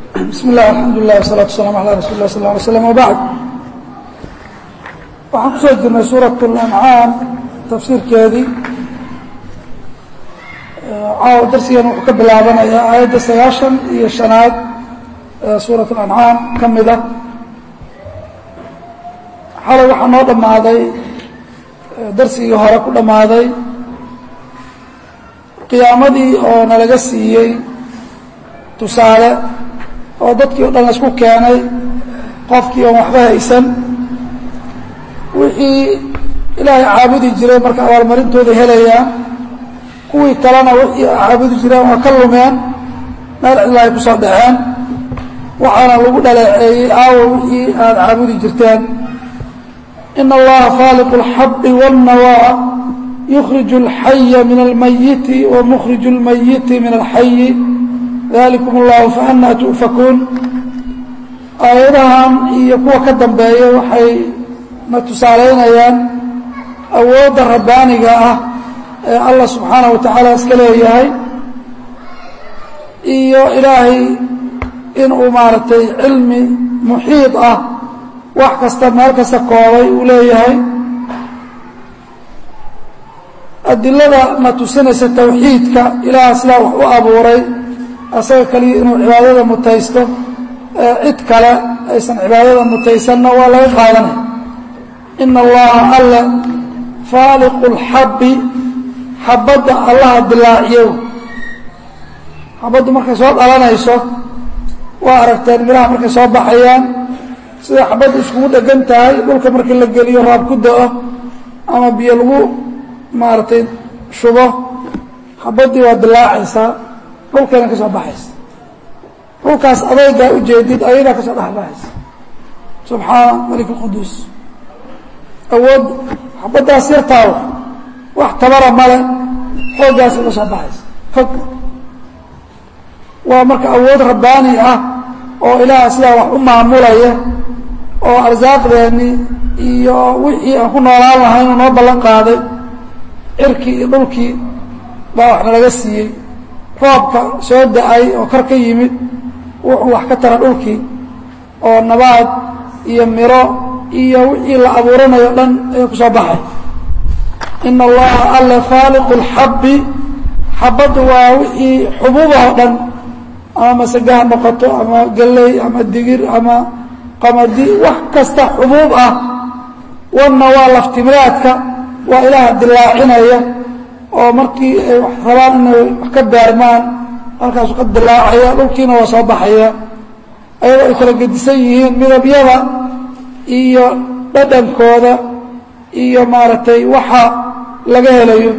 bismi illah alxamdulilah wasalatu wasalaamu ala rasuuli lah sal ly slam wabacd waxaan kusoo jirnay suurat اlancaam tafsiirkeedii caawa darsigan wuxuu ka bilaabanayaa aayadda sagaashan iyo shanaad ee suurat اlancaam ka mida xalay waxaa noo dhammaaday darsigii hore ku dhammaaday qiyaamadii oo nalaga siiyey tusaale oo dadkii o dhan laisku keenay qofkii oon waxba haysan wixii ilaahay caabudi jiray marka abaalmarintooda helayaan kuwii kalena wixii caabudi jireen waa ka lumeen meel cidla ay ku soo dhaceen waxaana lagu dhaleeceeyey aawo wixii aada caabudi jirteen ina allaha faaliqu اlxabi wاlnawaa yukhriju اlxaya min almayiti wa mukhriju اlmayiti min alxayi dalikum اllahu faanaa tu'fakuun aayadahan iyo kuwa ka dambeeya waxay na tusaalaynayaan awoodda rabbaaniga ah ee allah subxaanaه wa tacaala iska leeyahay iyo ilaahay inuu maaragtay cilmi muxiid ah wax kasta meel kasta koobay uu leeyahay adilada na tusinaysa tawxiidka ilaah sidaa wax u abuuray asaga kaliya inuu cibaadada mutaysto ee cid kale aysan cibaadada mutaysanna waa laga qaadanaya ina allaha alle faaliqu اlxabbi xabadda allaha dilaaciyo xabaddu markay soo dhalanayso waa aragteen miraha markay soo baxayaan sida xabaddu iskugu dhegan tahay dhulka markii la geliyo raab ku da-o ama biyo lagu maaragtay shubo xabaddii waa dilaacaysaa dhulkayna ka soo baxaysa dhulkaas adaygaa ujeedid ayadaa ka soo dhexbaxaysa subxaana malik اlquduus awood xabaddaas yartaawa wax tabara male xooggaasay ka soo baxaysa fog waa marka awood rabbaani ah oo ilaaha sidaa wax u maamulaya oo arsaaqdeennii iyo wixii aan ku noolaan lahayn uu noo ballan qaaday cirkii iyo dhulkii baa wax nalaga siiyey roobka soo da-ay oo kor ka yimid wuxuu wax ka tara dhulkii oo nabaad iyo miro iyo wixii la abuuranayo dhan ayay ku soo baxay ina allaha alle faaliqu اlxabbi xabaddu waa wixii xubuubahoo dhan ama masage ha noqoto ama galley ama digir ama qamadi wax kasta xubuub ah wanna waa laftimiraadka waa ilaaha dilaacinaya oo markii ay wax rabaan inay wax ka beermaan halkaasu ka dilaacaya dhulkiina waa soo baxaya ayadoo ay kala gedisan yihiin midabyada iyo dhadhankooda iyo maaragtay waxa laga helayo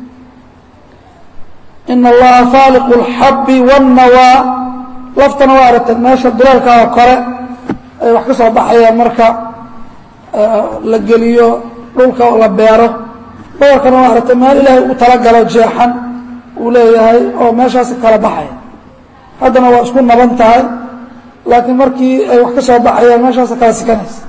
ina allaha faaliqu اlxabbi wاnnawaa laftana waa aragteen meesha duleelkaa oo kore ay wax ka soo baxayaan marka la geliyo dhulka la beero boorkana waa aragtay meel ilaahay ugu talagalo jeexan uu leeyahay oo meeshaasi kala baxaya haddana waa isku naban tahay laakiin markii ay wax ka soo baxayaan meeshaasa kala sikanaysa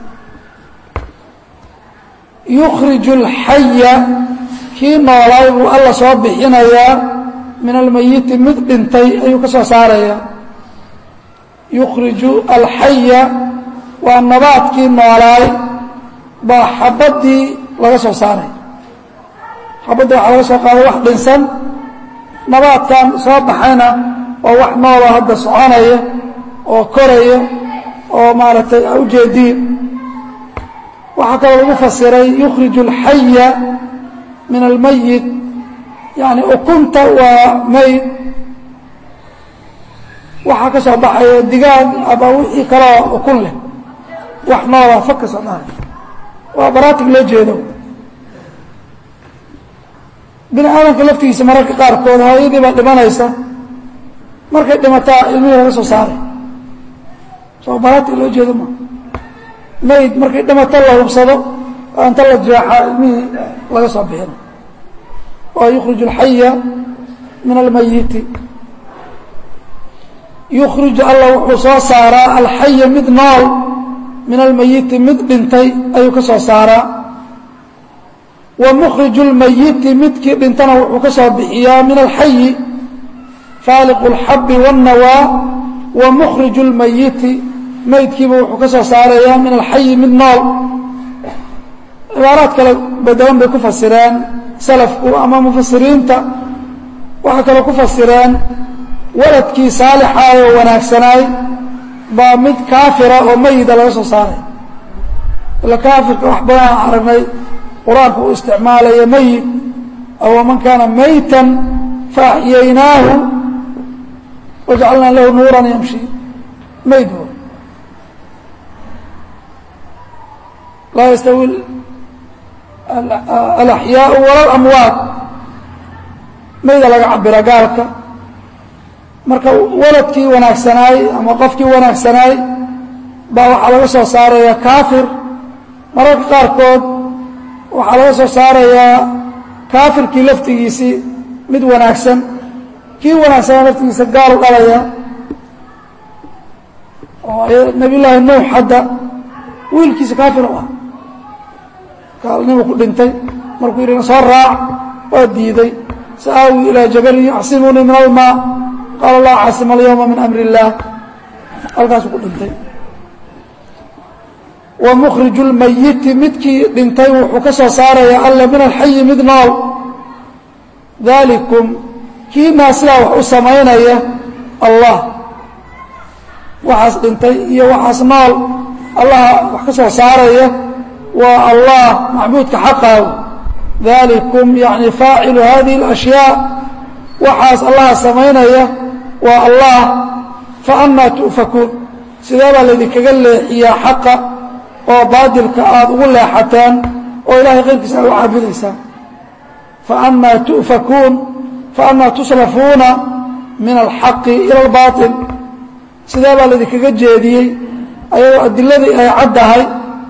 yukhriju اlxaya kii noolaay buu alla soo bixinayaa min almayiti mid dhintay ayuu ka soo saarayaa yukhriju alxaya waa nabaadkii noolaay baa xabaddii laga soo saaraya xabadda waxaa laga soo qaaday wax dhinsan nabaadkan soo baxayna waa wax nooloo hadda soconaya oo koraya oo maaragtay a ujeediin waxaa kaloo lagu fasiray yukhriju alxaya min almayit yani ukunta waa mayd waxaa ka soo baxaya digaag ama wixii kaloo ukun leh wax noola fag ka soo dhahay waa baraatig loo jeedo bini aadamka laftigiisa mararka qaarkood hooyadii baa dhimanaysa markay dhimataa ilmihii laga soo saaray soo baraatig loo jeedo ma mayd markay dhimato la hubsado inta la jeexaa ilmihii laga soo bixina waa yukhriju alxaya min almayiti yukhriju alla wuxuu soo saaraa alxaya mid nool min almayiti mid dhintay ayuu ka soo saaraa wa mukhriju lmayiti midkii dhintana wuxuu ka soo bixiyaa min alxayi faaliqu اlxabi wاnnawaa wa mukhriju lmayiti maydkiiba wuxuu ka soo saarayaa min alxayi mid nool cibaaraad kale badowan bay ku fasireen salafku ama mufasiriinta waxay kaloo ku fasireen waladkii saalixaay oo wanaagsanaay baa mid kaafira oo mayida laga soo saaray ila kaafirka wax badan aan aragnay qur-aanka uu isticmaalaya mayit aw man kaana maytan faaxyaynaahu wajcalnaa lahu nuuran yamshi mayd laa yastawi alaxyaau wala lamwaat mayda laga cabira gaalka marka waladkii wanaagsanaay ama qofkii wanaagsanaay baa waxaa laga soo saarayaa kaafir mararka qaarkood waxaa laga soo saarayaa kaafirkii laftigiisii mid wanaagsan kii wanaagsanaa laftigiisa gaal dhalaya oo nabiy llaahi nuux hadda wiilkiisa kaafir u ah gaalnimu ku dhintay markuu yidhi soo raac waa diiday sa'aawi ilaa jabalin yaxsimunii min almaa qaala laa caasima alyawma min amri illaah halkaasuu ku dhintay wa mukhriju lmayiti midkii dhintay wuxuu ka soo saarayaa alla min alxayi mid nool daalikum kiinaa sidaa wax u samaynaya allah waxaas dhintay iyo waxaas nool allaha wax ka soo saaraya waa allah macbuudka xaqaaw dalikum yani faacilu hadihi اlashyaa waxaas allaha samaynaya waa allah faanaa tu'fakuun sidee baa laydinkaga leexiyaa xaqa oo baadilka aada ugu leexateen oo ilahay qayrkiisa aad u caabudaysaan faanaa tu'fakuun faanaa tusrafuuna min alxaqi ila albaaطil sidee baa laydinkaga jeediyey ayadoo adiladii ay caddahay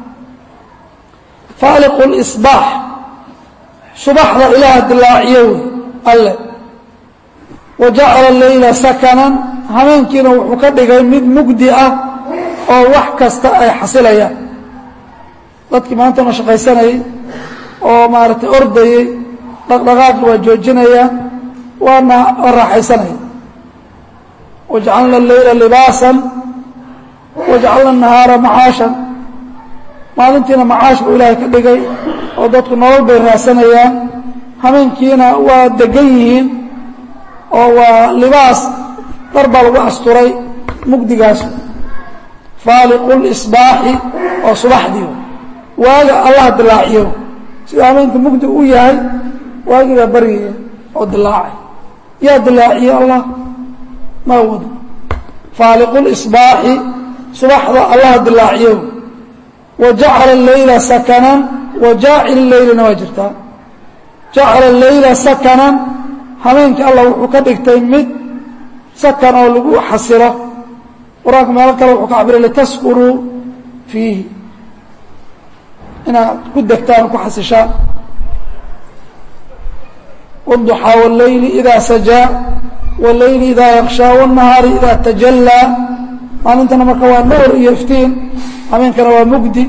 faaliqu lisbaax subaxda ilaah dilaaciyo wey alle wa jacala leyla sakanan habeenkiina wuxuu ka dhigay mid mugdi ah oo wax kasta ay xasilayaan dadkii maantana shaqaysanayay oo maaragtay ordayey dhaqdhaqaaqi waa joojinayaan waana waa raaxaysanaya wajcalna leyla libaasan wajcalna nahaara macaashan maalintiina macaash buu ilaahay ka dhigay oo dadku nolol bay raadsanayaan habeenkiina waa degan yihiin oo waa libaas dhar baa lagu asturay mugdigaas faaliqu lisbaaxi oo subaxdii waaga allah dilaaciyo sida habeenka mugdi u yahay waagii baa baryaya oo dilaacay yaa dilaaciye allah ma wado faaliqu lisbaaxi subaxda allah dilaaciyo wa jacala leyla sakanan wa jaacil leylina waa jirtaa jacala leyla sakanan habeenkii allah wuxuu ka dhigtay mid sakan oo lagu xasilo qur-aanka meelo kale wuxuu ka cabiray litaskunuu fiihi inaad ku degtaan oo ku xasishaan wاduxaa wاleyli idaa sajaa wاleyli idaa yakshaa wالnahaari idaa tajallaa maalintana marka waa nuur iyo iftiin habeenkana waa mugdi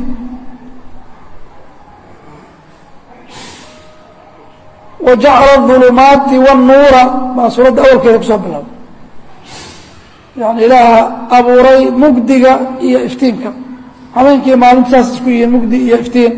wa jacala الظulumaati wالnuura baa suuradda awalkeeda kusoo bilowday yani ilaaha abuuray mugdiga iyo iftiinka habeenkii maalinta saas isku yihiin mugdi iyo iftiin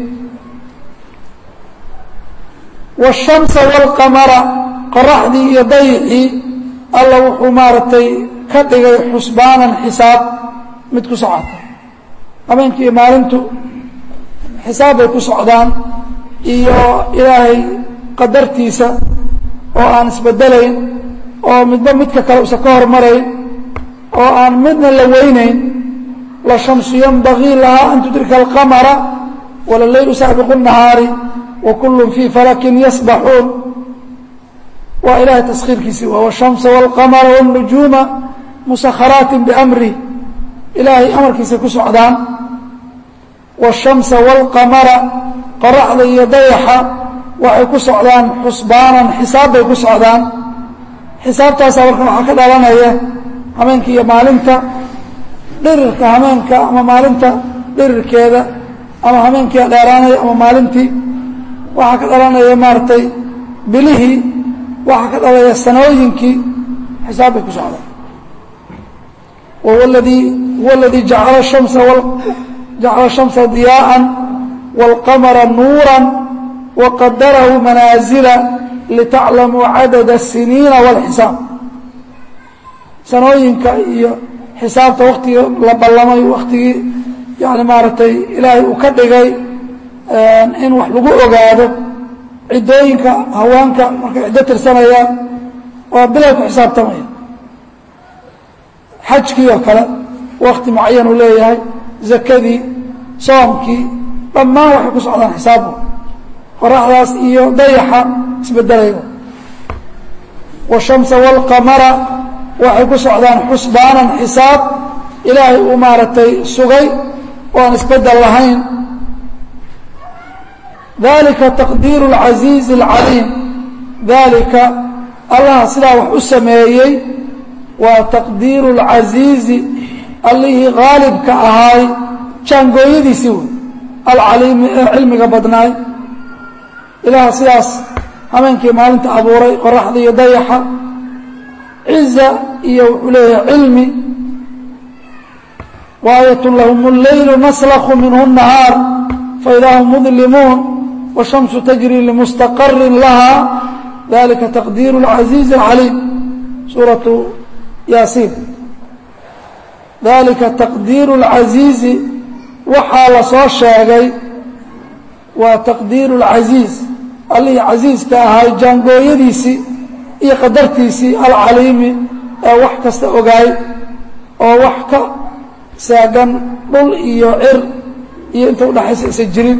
wالshamsa wاlqamara qoraxdii iyo dayixii alla wuxuu maaragtay ka dhigay xusbaanan xisaab mid ku socota habeenkii iyo maalintu xisaab bay ku socdaan iyo ilaahay qadartiisa oo aan isbedelayn oo midba midka kale usan ka hormarayn oo aan midna la weynayn la shamsu yanbagii lahaa an tudrika alqamara wala leylu saabiqu الnahaari wa kullun fii falakin yasbaxuun waa ilahay taskhiirkiisii waa wالshamsa wاlqamara wالnujuuma musakharaati bamrih ilaahay amarkiisay ku socdaan wالshamsa wاlqamara qoraxda iyo dayaxa waxay ku socdaan xusbaanan xisaab bay ku socdaan xisaabtaasa marka waxaa ka dhalanaya habeenka iyo maalinta dhirirka habeenka ama maalinta dhirirkeeda ama habeenkii dheeraanaya ama maalintii waxaa ka dhalanaya maaragtay bilihii waxaa ka dhalaya sanooyinkii xisaab bay ku socdaan wahuwa ladii huwa aladii jacala shamsa jacala shamsa diyaaءa wاlqamara nuura waqadarahu manaazila litaclamuu cadada الsiniina wاlxisaab sanooyinka iyo xisaabta waktigii la ballamay waktigii yani maaragtay ilaahay uu ka dhigay in wax lagu ogaado ciddooyinka haweenka markay ciddo tirsanayaan waa bilay ku xisaabtamaya xajkii oo kale wakti mucayan uu leeyahay zakadii soomkii dhammaan waxay ku socdaan xisaabku qoraxdaas iyo dayaxa isbedelaya washamsa wاlqamara waxay ku socdaan xusbaanan xisaab ilaahay uu maaragtay sugay oo aan isbedel lahayn dalika taqdiiru اlcasiizi اlcaliim dalika allaha sidaa wax u sameeyey waa taqdiiru اlcasiizi allihii haalibka ahaay jaangooyadiisii wey alcaliimi ee cilmiga badnaay ilaaha sidaas habeenkii maalinta abuuray qoraxda iyo dayaxa ciza iyo wuxuu leeyahay cilmi waayat lahum اleylu naslku minhu الnahaar faidaa hum mudlimuun wالshamsu tajri limustaqari laha dalika taqdiir اlcasiizi اlcaliim suuratu yaasiin dalika taqdiiru اlcasiizi waxaa la soo sheegay waa taqdiiru اlcasiiz allihii casiiska ahay jaangooyadiisii iyo qadartiisii alcaliimi ee wax kasta ogaay oo wax ka saagan dhul iyo cir iyo inta udhaxaysa isa jirin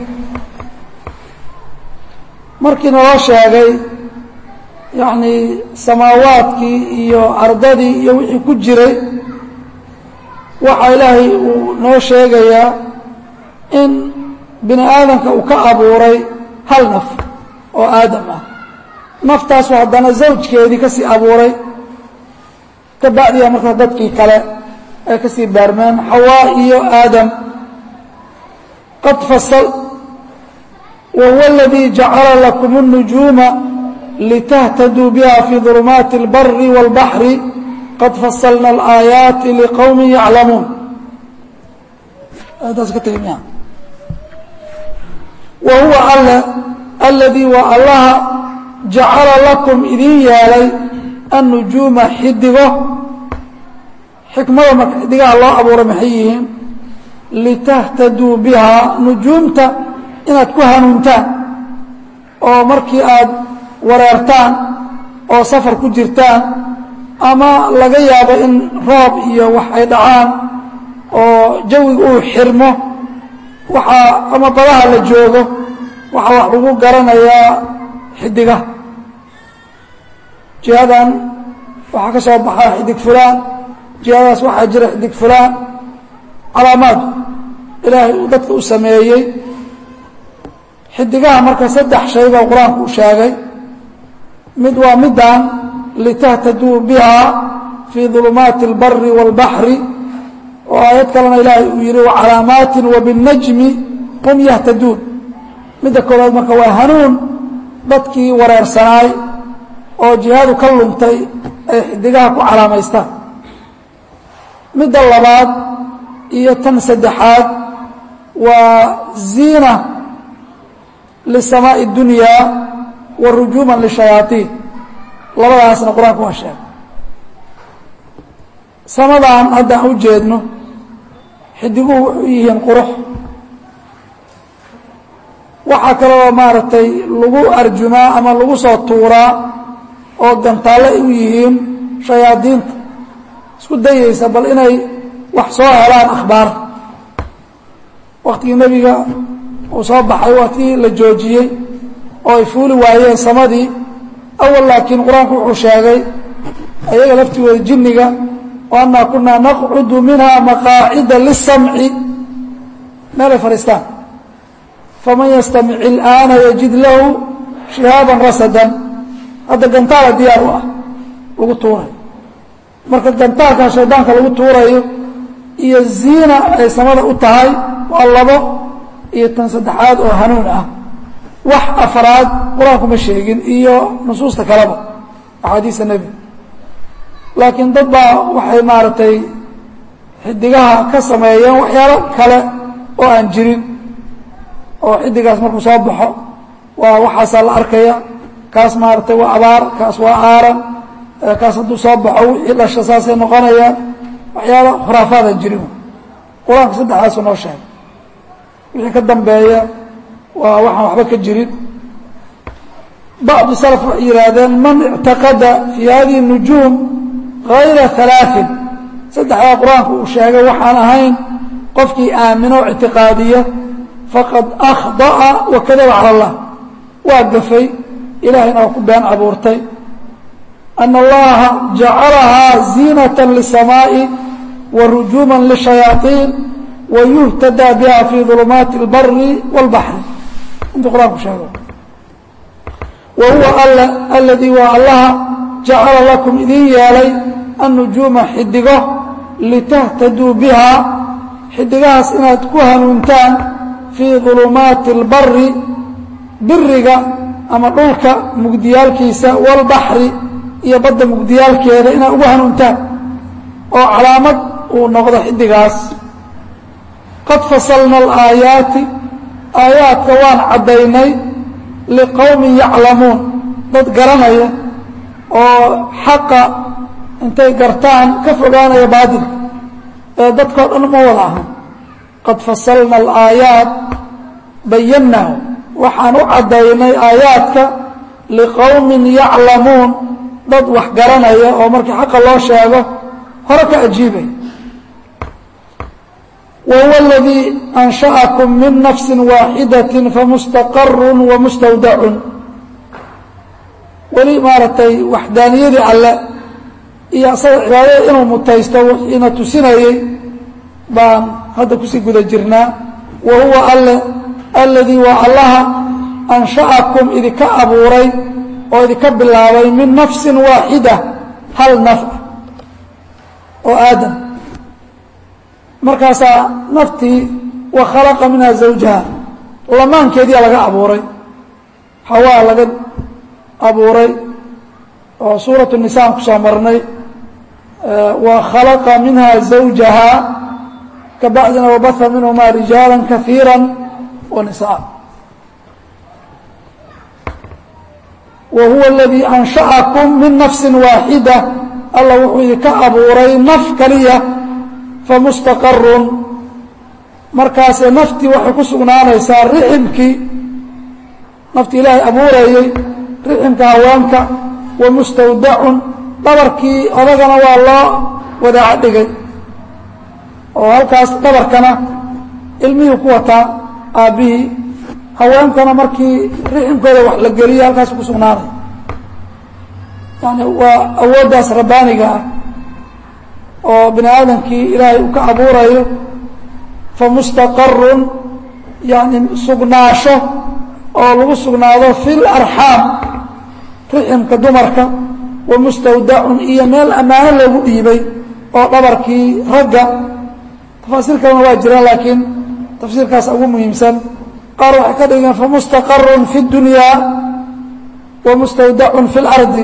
markii naloo sheegay yacnii samaawaadkii iyo ardadii iyo wixii ku jiray waxaa ilaahay uu noo sheegayaa in bini aadamka uu ka abuuray hal naf oo aadam ah naftaasu haddana zawjkeedii ka sii abuuray ka bacdiya markaa dadkii kale ay ka sii baarmeen xawaa iyo aadam qad fasal wahuwa aladii jacala lakum الnujuuma litahtaduu biha fii ظulumaati اlbari wاlbaxri qad fasalna اlaayaati liqowmi yaclamuun taas ka tegi miya wa huwa alle aladii waa allaha jacala lakum idin yeelay annujuuma xidigo xikmada marka xidigaha loo abuuray maxay yihiin litahtaduu bihaa nujuumta inaad ku hanuuntaan oo markii aad wareertaan oo safar ku jirtaan ama laga yaabo in roob iyo wax ay dhacaan oo jawiga uu xirmo waxaa ama badaha la joogo waxaa wax lagu garanayaa xidigaha jihadan waxaa ka soo baxaa xidig fulaan jihadaas waxaa jira xidig fulaan calaamaad ilaahay uu dadka u sameeyey xidigaha marka saddex shay baa qur-aanku u sheegay mid waa middan litahtaduu biha fii ظulumaati اlbari wاlbaxri oo aayad kalena ilaahay uu yihi wacalaamaatin wabالnajmi hum yahtaduun midda koowaad marka waa hanuun dadkii wareersanaay oo jihaadu ka luntay ay xidigaha ku calaamaystaan midda labaad iyo tan saddexaad waa ziina lisamaaءi اdunyaa wa rujuuma lishayaaiin labadaasna qur-aanku waa sheegay samadan haddaan u jeedno xidiguhu wuxuu yihiin qurux waxaa kaloo maaragtay lagu arjumaa ama lagu soo tuuraa oo gantaalle u yihiin shayaadiinta isku dayaysa bal inay wax soo helaan akhbaar waktigii nebiga uu soo baxay waktigii la joojiyey oo ay fuuli waayeen samadii awal laakiin qur-aanku wuxuu sheegay ayaga laftigooda jinniga o annaa kunaa naqcudu minha maqaacida lisamci meelay fadhiistaan faman yastamic ilaana yajid lahu shihaaban rasadan hadda gantaala diyaar u ah lagu tuurayo marka gantaalkaa shaydaanka lagu tuurayo iyo ziina ay samada u tahay waa labo iyo tan saddexaad oo hanuun ah wax afraad qur-aanku ma sheegin iyo nusuusta kaleba axaadiista nebiga laakiin dad baa waxay maaragtay xidigaha ka sameeyeen waxyaalo kale oo aan jirin oo xidigaas markuu soo baxo waa waxaasaa la arkaya kaas maaragtay waa abaar kaas waa aaran kaas hadduu soo baxo wixii dhasha saasay noqonayaan waxyaalo khuraafaadan jirin qur-aanka saddexdaasu noo sheegay wixii ka dambeeya waa waxaan waxba ka jirin bacdu salaf waxay yidhaahdeen man ictaqada fii hadihi nujuum hayra halaain saddexdaa qur-aanku uu sheegay waxaan ahayn qofkii aamino o ictiqaadiya faqad akhda'a wa kadaba cala allah waa gafay ilahayna waa ku been abuurtay ana allaha jacalahaa ziinata lisamaa'i wa rujuuman lishayaaiin wa yuhtadaa biha fii dulumaati اlbari wاlbaxri intuu qur-aanku sheego wa huwa alla aladii waa allaha jacala lakum idin yeelay annujuuma xidigo litahtaduu biha xidigahaas inaad ku hanuuntaan fii dulumaati اlbari biriga ama dhulka mugdiyaalkiisa wاlbaxri iyo badda mugdiyaalkeeda inaad ugu hanuuntaan oo calaamad uu noqdo xidigaas qad fasalna alaayaati aayaadka waan caddaynay liqowmin yaclamuun dad garanaya oo xaqa intay gartaan ka fogaanaya baadilka ee dadkao dhan ma wada ahan qad fasalna alaayaat bayannahu waxaan u caddaynay aayaadka liqowmin yaclamuun dad wax garanaya oo markii xaqa loo sheego hore ka ajiibay وهو الذي أنشأكم من نفس واaحدة فمستقر ومستودع weli maaragtay waxdaaniyadii alle iyo asaga cibaadada inuu mutaysto wiina tusinayey baan hadda kusii guda jirnaa wa huwa alle aladii waa allaha أنشأكم idinka abuuray oo idinka bilaabay min نفس waaxidة hal naf oo aadam markaasaa naftii wa khalaqa minha zawjaha lamaankeediia laga abuuray hawaa laga abuuray oo suuratu nisaan kusoo marnay wa khalaqa minha zawjaha kabacdina wabaha minhumaa rijaala kahiira wa nisaa wa huwa aladii ansha'akum min nafsi waaxida alla wuxuu idinka abuuray naf kaliya famustaqarun markaasee naftii waxay ku sugnaanaysaa riximkii naftii ilaahay abuurayey riximka haweenka wa mustawdacun dhabarkii odagana waa loo wadaaco dhigay oo halkaas dhabarkana ilmihii ku wataa aabbihii haweenkana markii riximkooda wax la geliyo halkaas ku sugnaanay yani waa awooddaas rabbaaniga ah oo bini aadamkii ilaahay uu ka abuurayo famustaqarun yani sugnaasho oo lagu sugnaado fi larxaam riximka dumarka wa mustawdacun iyo meel ammaano loogu dhiibay oo dhabarkii ragga tafaasiir kalena waa jiraan laakiin tafsiirkaas ugu muhiimsan qaar waxay ka dhigeen famustaqarun fi اdunyaa wa mustawdacun fi اlardi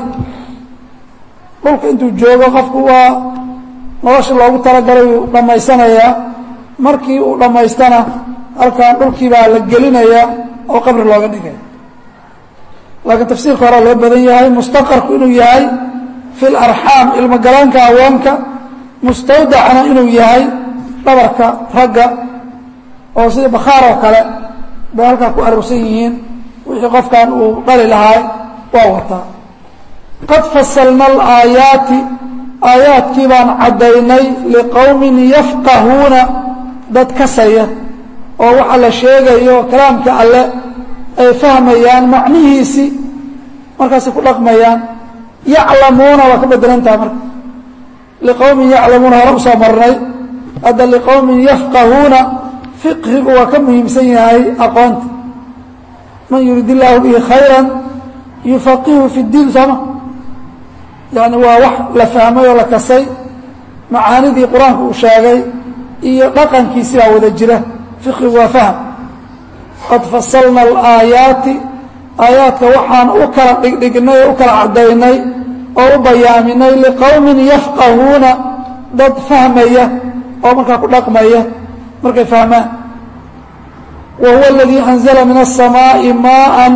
dhulka intuu joogo qofku waa nolosha loogu talagalay uu dhammaysanayaa markii uu dhammaystana halkan dhulkii baa la gelinayaa oo qabri looga dhigaya laakiin tafsiirka horaa loo badan yahay mustaqarku inuu yahay fi larxaam ilmogalaanka haweenka mustawdacna inuu yahay dhabarka ragga oo sida bakhaar oo kale bay halkaa ku aroorsan yihiin wixii qofkan uu dhali lahaa waa wataa qad fasalna alaayaati aayaadkii baan caddaynay liqowmin yafqahuuna dad kasaya oo waxa la sheegayo kalaamka alle ay fahmayaan macnihiisii markaasay ku dhaqmayaan yaclamuuna waa ka bedelantaha marka liqowmin yaclamuuna hore usoo marnay hadda liqowmin yafqahuuna fiqhigu waa ka muhiimsan yahay aqoonta man yurid illaahu bihi khayra yufaqihu fi اdiin sooma yani waa wax la fahmay oo la kasay macaanidii qur-aanku uu sheegay iyo dhaqankiisi baa wada jira fiqigu waa fahm qad fasalna alaayaati aayaadka waxaan u kala dhigdhignay oo u kala caddaynay oo u bayaaminay liqowmin yafqahuuna dad fahmaya oo markaa ku dhaqmaya markay fahmaan wa huwa aladii anzala min الsamaaءi maءa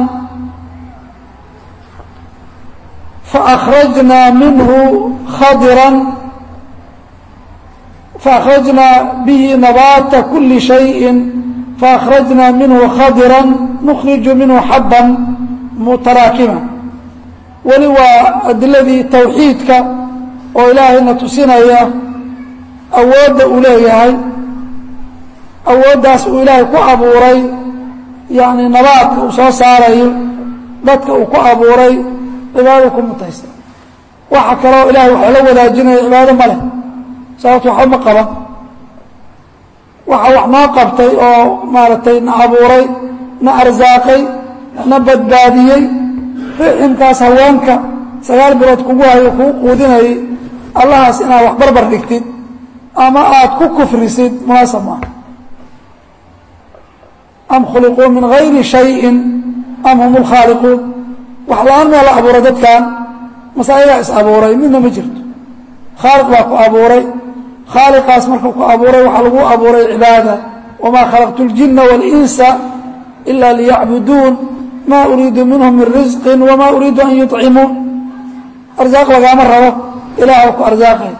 faأkrajnaa minhu khadira faأkrajnaa bihi nabaata kuli شhayءi faأkrajnaa minhu khadira nukhriju minhu xaba mutaraakima weli waa adiladii tawxiidka oo ilaahayna tusinaya awoodda uu leeyahay awooddaas uu ilaahay ku abuuray yacni nabaadka uu soo saarayo dadka uu ku abuuray cibaadada ku mutaysta waxa kaloo ilahay waxaa la wadaajinaya cibaado ma leh sababto waxba ma qaban waxa wax noo qabtay oo maaragtay na abuuray na arsaaqay na badbaadiyey riximkaas haweenka sagaal bilood kugu hayo kugu quudinayay allahaas inaad wax barbar dhigtid ama aada ku kufrisid munaasab maaha am khuliquu min gayri shayin am hum lkhaaliquun wax la-aan maa la abuuray dadkan mase ayagaa is abuuray midna ma jirto khaaliq baa ku abuuray khaaliqaas markuu ku abuuray waxaa lagu abuuray cibaada wamaa khalaqtu اljina wاlinsa ila liyacbuduun ma uriidu minhum min risqi wama uriidu an yuطcimuun arsaaq lagaama rabo ilaah ku arsaaqay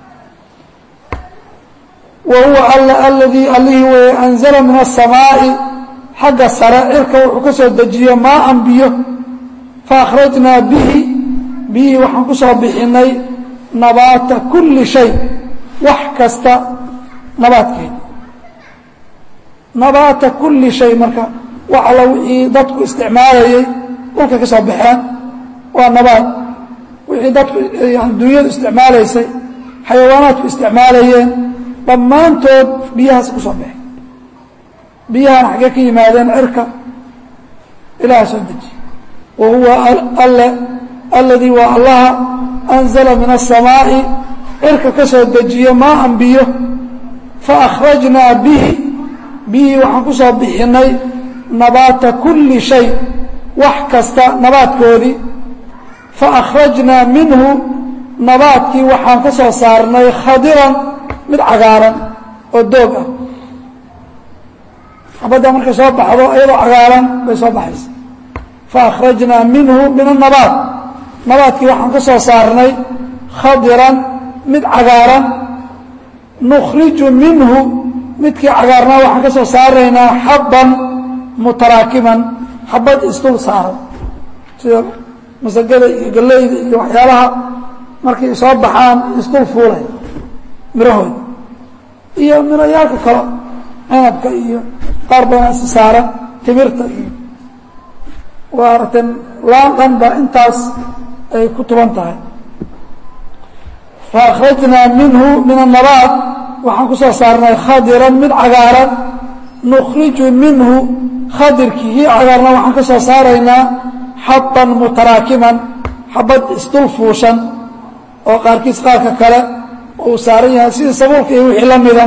wa huwa alla aladii allihii weeye anzala min aلsamaaءi xagga sare cirka wuxuu ka soo dejiye maaan biyo faakhrajnaa bihi biyihii waxaan ku soo bixinay nabaata kuli shay wax kasta nabaadkeeda nabaata kuli shay marka wax alla wixii dadku isticmaalayay dhulka ka soo baxeen waa nabaad wixii dadku yani dunyadu isticmaalaysay xayawaanaadku isticmaalayeen dhammaantood biyahaas ku soo baxay biyahana xaggee ka yimaadeen cirka ilaha soo dejiye wa huwa alle aladii waa allaha anzala min aلsamaaءi cirka ka soo dejiye maaan biyo faakhrajnaa bihi biyihii waxaan ku soo bixinay nabaata kuli shay wax kasta nabaadkoodii faakhrajnaa minhu nabaadkii waxaan ka soo saarnay khadiran mid cagaaran oo doog ah xabadda markay soo baxdo iyadoo cagaaran bay soo baxaysa faakhrajnaa minhu min anabaat nabaadkii waxaan ka soo saarnay khadiran mid cagaaran nukhriju minhu midkii cagaarnaa waxaan ka soo saaraynaa xabban mutaraakiman xabad isdul saaran sida masagada iyo galeyda iyo waxyaalaha markay soo baxaan isdul fuulay mirahooda iyo mirayaalka kale cinabka iyo qaar badan is saaran timirta iyo waa aragteen laan dhan ba intaas ay ku tuban tahay faakhrajnaa minhu min annabaat waxaan ku soo saarnay khadiran mid cagaaran nukhriju minhu khadirkii kii cagaarna waxaan ka soo saaraynaa xaban mutaraakiman xabad isdul fuushan oo qaarkiis qaarka kale uu saaran yahay sidii sabuulka iyo wixii la mida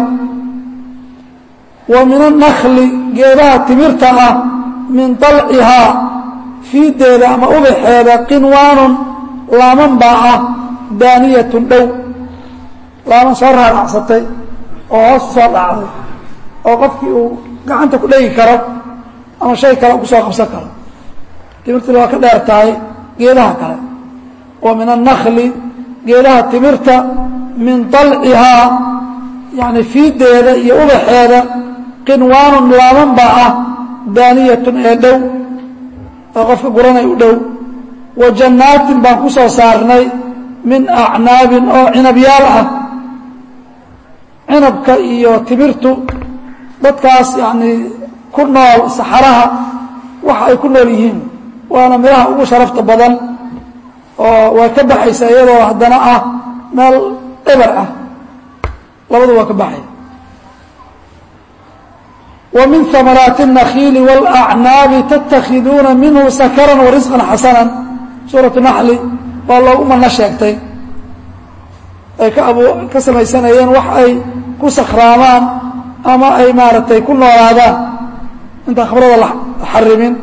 wa min annakli geedaha timirta ah min dalcihaa fiideeda ama ubaxeeda qinwaanun laaman baa ah daaniyatun dhow laaman soo raaracsatay oo hoos usoo dhacday oo qofkii uu gacanta ku dhegi karo ama shay kale kusoo qabsan karo timirtina waa ka dheer tahay geedaha kale wa min annakli geedaha timirta min dalcihaa yani fiideeda iyo ubaxeeda qinwaanun laaman baa ah daaniyatun ee dhow oo qofka guranay u dhow wa jannaatin baan ku soo saarnay min acnaabin oo cinabyaal ah cinabka iyo timirtu dadkaas yacnii ku nool saxaraha waxa ay ku nool yihiin waana midhaha ugu sharafta badan oo waa ka baxaysa iyadoo haddana ah meel eber ah labadu waa ka baxaya wa min hamaraati الnakiili wاlacnaabi tatakhiduuna minhu sakaran warisqan xasana suuratu naxli baa loogu mana sheegtay ay ka ab ka samaysanayeen wax ay ku sakraamaan ama ay maaragtay ku noolaadaan intaan khabrada la xarimin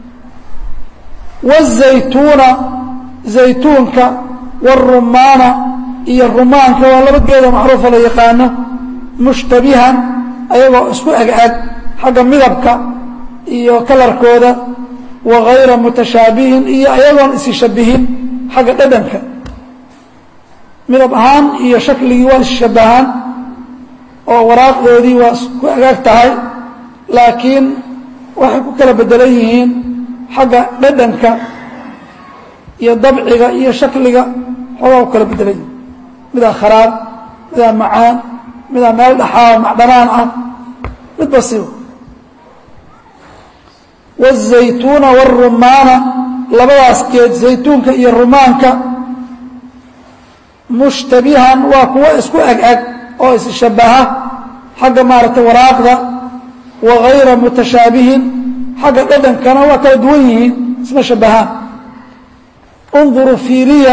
wالzaytuuna zaytuunka wالrumaana iyo rumaanka waa laba geeda macruufa la yaqaano mushtabihan ayagoo isku eg-eg xagga midabka iyo kalarkooda wa gayra mutashaabihin iyo ayagoon isi shabihin xagga dhadhanka midab ahaan iyo shakligii waa isshabahaan oo waraaqdoodii waa isku agaag tahay laakiin waxay ku kala bedelan yihiin xagga dhadhanka iyo dabciga iyo shakliga xoogaa ku kala bedelan yihiin midaa kharaab midaa macaan midaa meel dhaxaa macdhanaan ah midba siba wالzaytuuna wالrumaana labadaas geed zaytuunka iyo rumaanka mushtabihan waa kuwo isku eg-eg oo isshabaha xagga maaragtay waraaqda wa gayra mutashaabihin xagga dhadhankana waa kala duwan yihiin isma shabahaan unduruu fiiriya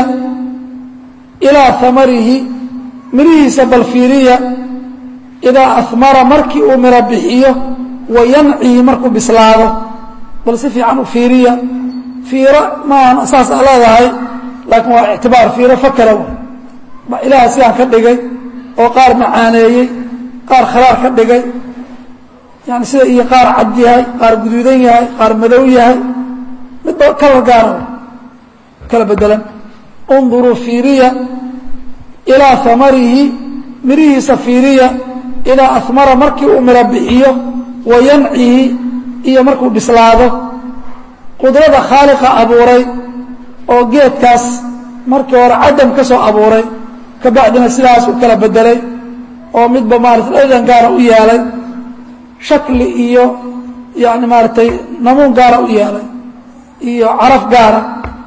ilaa hamarihi mirihiisa bal fiiriya idaa ahmara markii uu miro bixiyo wa yancihi markuu bislaado bal si fiican u fiiriya fiiro maahan saas a leedahay laakiin waa ictibaar fiiro fakara ba ilaaha sidaan ka dhigay oo qaar macaaneeyey qaar khalaar ka dhigay yani sida iyo qaar cad yahay qaar guduudan yahay qaar madow yahay midba kalar gaara kala bedelan unduruu fiiriya ilaa hamarihi mirihiisa fiiriya idaa ahmara markii uu miro bixiyo wa yancihi iyo markuu bislaado qudrada khaaliqa abuuray oo geedkaas markii hore cadam ka soo abuuray kabacdina sidaas u kala bedelay oo midba maarata dhadhan gaara u yeelay shakli iyo yani maaragtay namuun gaara u yeelay iyo caraf gaara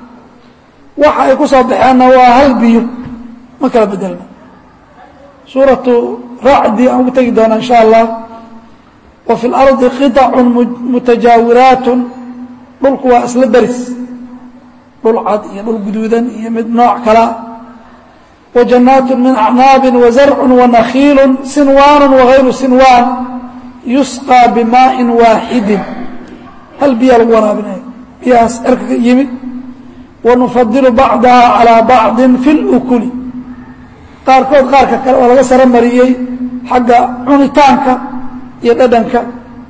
waxa ay ku soo baxeenna waa hal biyo ma kala bedelna suuratu racdi aan ugu tegi doona insha allah wa fi اlardi qiطacu mutajaawiraatu dhulku waa isla deris dhul cad iyo dhul guduudan iyo mid nooc kala وجناaت من أعناaب وزرع ونkيل سنوان وغayر سنوان يسقى بmاء واaحد hal biya lagu waraabinaya biyahaas erka ka yimid ونفضل بعضها عalى بعض في الأkل qaarkood qaarka kale oo laga saro mariyey xagga cunitaanka iyo dhadhanka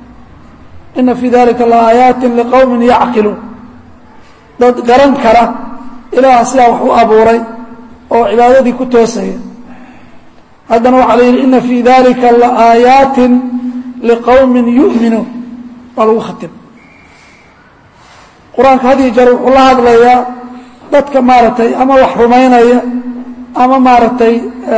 إنa في ذلika لآيaaت لqوم يعقiلوun dad garan kara ilaah sidaa wax u abuuray oo cibaadadii ku toosaya haddana waxaa la yidhi ina fii dalika laaayaati liqowmi yu'minuun waa lagu khatim qur-aanka had iyo jeer wuxuu la hadlayaa dadka maaragtay ama wax rumaynaya ama maaragtay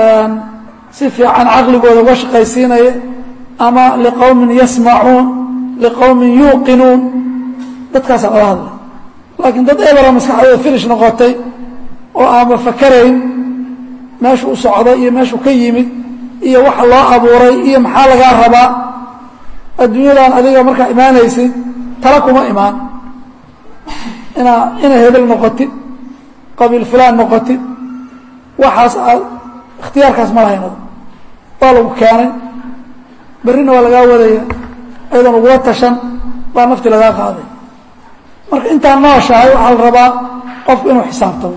si fiican caqligooda uga shaqaysiinaya ama liqowmin yasmacuun liqowmin yuuqinuun dadkaasaa lala hadlay laakiin dad ebera maskaxdooda finish noqotay oo aanba fakarayn meeshu u socday iyo meeshuu ka yimid iyo waxa loo abuuray iyo maxaa lagaa rabaa adduunyadan adiga markaa imaanaysid tala kuma imaan inaa ina hebel noqotid qabiil fulaan noqotid waxaas aad ikhtiyaarkaas ma lahaynado waa lagu keenay berrina waa lagaa wadaya ayadoon lagula tashan baa nafti lagaa qaaday marka intaan nooshahay waxaa la rabaa qofku inuu xisaabtamo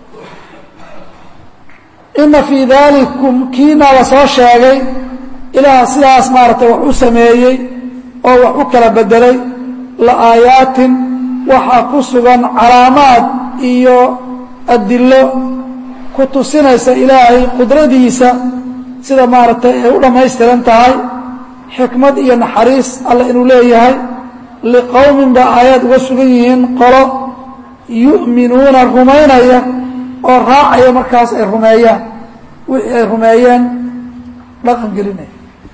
ina fii dalikum kiina la soo sheegay ilaah sidaas maaragtay wax u sameeyey oo wax u kala bedelay la aayaatin waxaa ku sugan calaamaad iyo adilo ku tusinaysa ilaahay qudradiisa sida maaragtay ay u dhammaystiran tahay xikmad iyo naxariis alle inuu leeyahay liqowmin baa aayaad uga sugan yihiin qolo yu'minuuna rumaynaya oo raacaya markaas ay rumeeyaan wixii ay rumeeyeen dhaqan gelinaya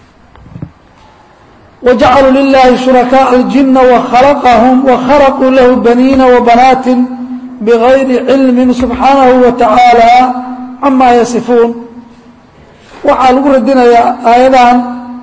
wajacaluu lilaahi shurakaaءa aljina wakhalaqahum wakhalaquu lahu baniina wabanaatin bigayri cilmin subxaanahu wa tacaala camaa yasifuun waxaa lagu radinayaa aayadahan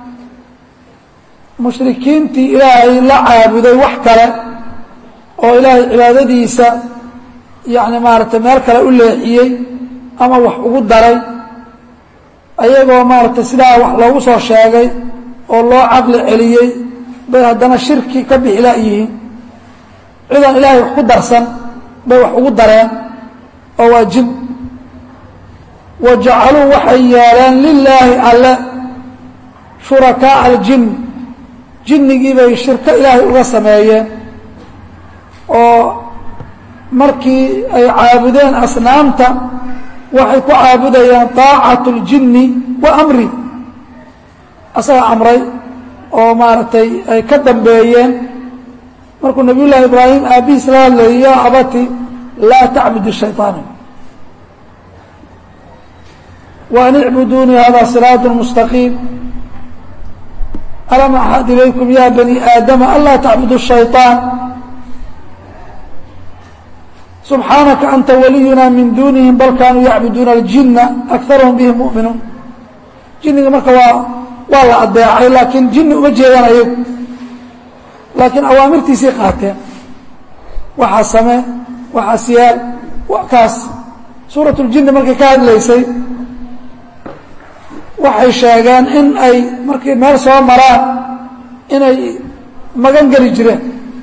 mushrikiintii ilaahay la caabuday wax kale oo ilaahay cibaadadiisa yacni maaragtay meel kale u leexiyey ama wax ugu daray ayagoo maaragtay sidaa wax loogu soo sheegay oo loo caqli celiyey bay haddana shirki ka bixi la'yihiin cidaan ilaahay wax ku darsan bay wax ugu dareen oo waa jin wa jacaluu waxay yeeleen lilaahi alle shurakaaa aljin jinnigii bay shirko ilaahay uga sameeyeen oo markii ay caabudeen asnaamta waxay ku caabudayaan طaacatu اljinni wa amri asaga amray oo maaragtay ay ka dambeeyeen markuu nabiy llahi ibraahim aabbihiis la hadlayay ya abati laa tacbud الshayطaana وأn اعbuduunii hada صiraaط مstaqiim alam axad ilaykum ya bani aadama anlaa tacbudu الshayطaan subxaanaka anta waliyuna min dunihim bal kaanuu yacbuduuna اljina akarahum bihim muؤminuun jiniga marka waa waa la adeecay laakiin jini uma jeedaan ayagu laakiin awaamirtiisii qaateen waxaa samee waxaas yaal kaas suuraة اljini markay ka hadlaysay waxay sheegeen in ay markay meel soo maraan inay magan geli jireen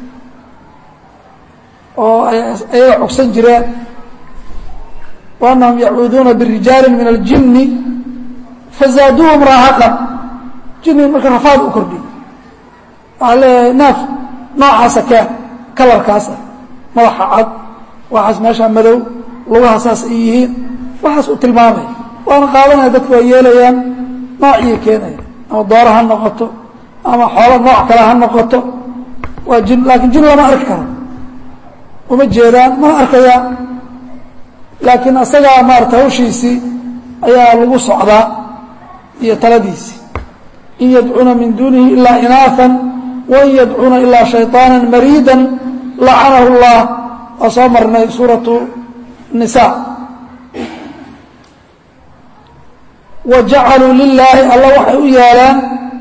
oo ayaga cogsan jireen وأnahum yacuuduuna birijaali min اljini fazaaduuhum raahaqan jiniga marka rafaad u kordhiy waxaa leeyahay naaf noocaasa keen kalarkaasa madaxa cad waxaas meeshaa madow lugaha saas ay yihiin waxaas u tilmaamaya waana qaadanaya dadku waa yeelayaan noociyay keenaya ama dooro ha noqoto ama xoolo nooc kale ha noqoto waa jin laakiin jin lama arki karo uma jeedaan mana arkayaan laakiin asagaa maarata hawshiisii ayaa lagu socdaa iyo taladiisii in yadcuuna min duunihi ilaa inaafan wain yadcuuna ilaa shayطaana mariida lacanahu اllah waa soo marnay suuratu nisa wa jacaluu lilaahi alla waxay u yeeleen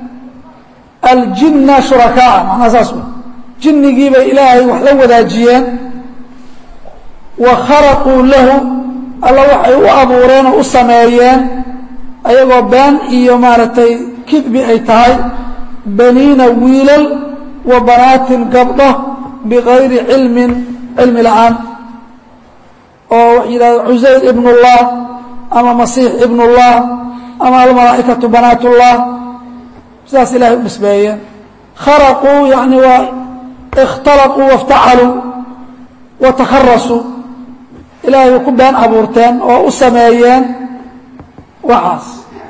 aljina shurakaaa macnaa saas wey jinnigii bay ilaahay wax la wadaajiyeen wa kharaquu lahu alla waxay u abuureen oo u sameeyeen ayagoo been iyo maaragtay kidbi ay tahay baniina wiilal wa banaatin gabdho bigayri cilmin cilmi la-aan oo wax yidhahda cusayr ibn اllah ama masiix ibn اllah ama almalaa'ikatu banaat اllah sidaas ilahay u nisbeeyeen kharaquu yani waa اkhtalaquu waاftacaluu watakharasuu ilaahay way ku been abuurteen oo u sameeyeen waxaas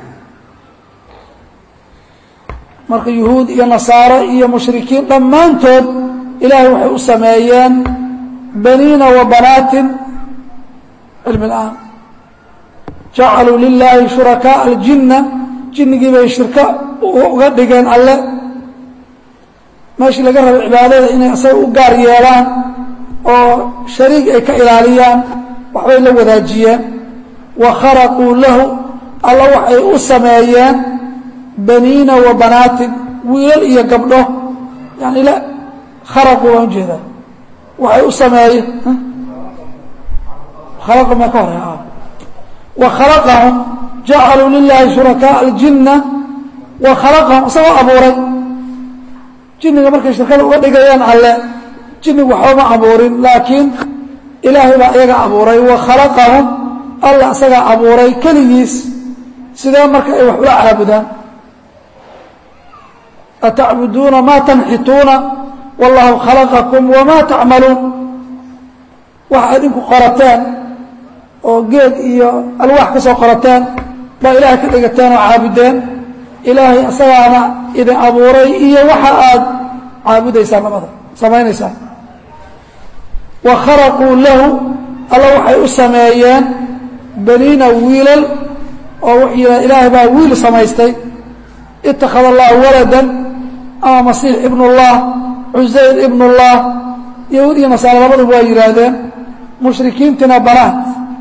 marka yuhuud iyo nasaaro iyo mushrikiin dhammaantood ilaahay waxay u sameeyeen baniina wa banaatin cilmi la-aan jacaluu lilaahi shurakaaa aljinna jinnigii bay shirko uga dhigeen alle meeshii laga rabo cibaadada inay asaga u gaar yeelaan oo shariig ay ka ilaaliyaan waxbay la wadaajiyeen wa kharaquu lahu alla waxay u sameeyeen baniina wa banaatin wiilal iyo gabdho yani la kharaquu baan ujeedaa waxay u sameeyeen khalaqu ma ka hore wa khalaqahum jacaluu lilaahi shurakaaa aljinna wa khalaqahum isagoo abuuray jinniga markay shirkada uga dhigayeen alle jinnigu waxba ma abuurin laakiin ilaahay baa iyaga abuuray wa khalaqahum alla isagaa abuuray keligiis sidee marka ay wax ula caabudaan atacbuduuna maa tanxituuna wallahu khalaqakum wamaa tacmaluun waxa idinku qorateen oo geed iyo alwaax ka soo qorateen baa ilaahay ka dhigateen oo caabudeen ilaahay isagaana idin abuuray iyo waxa aad caabudaysaan labada samaynaysaan wa kharaquu lahu alla waxay u sameeyeen baniina wiilal oo wuxuu yidhaha ilaahay baa wiil samaystay itakhada allahu waladan ama masiix ibn اllah cusayr ibn اllah yahuud iyo nasaare labaduba waa yidhaahdeen mushrikiintina banaat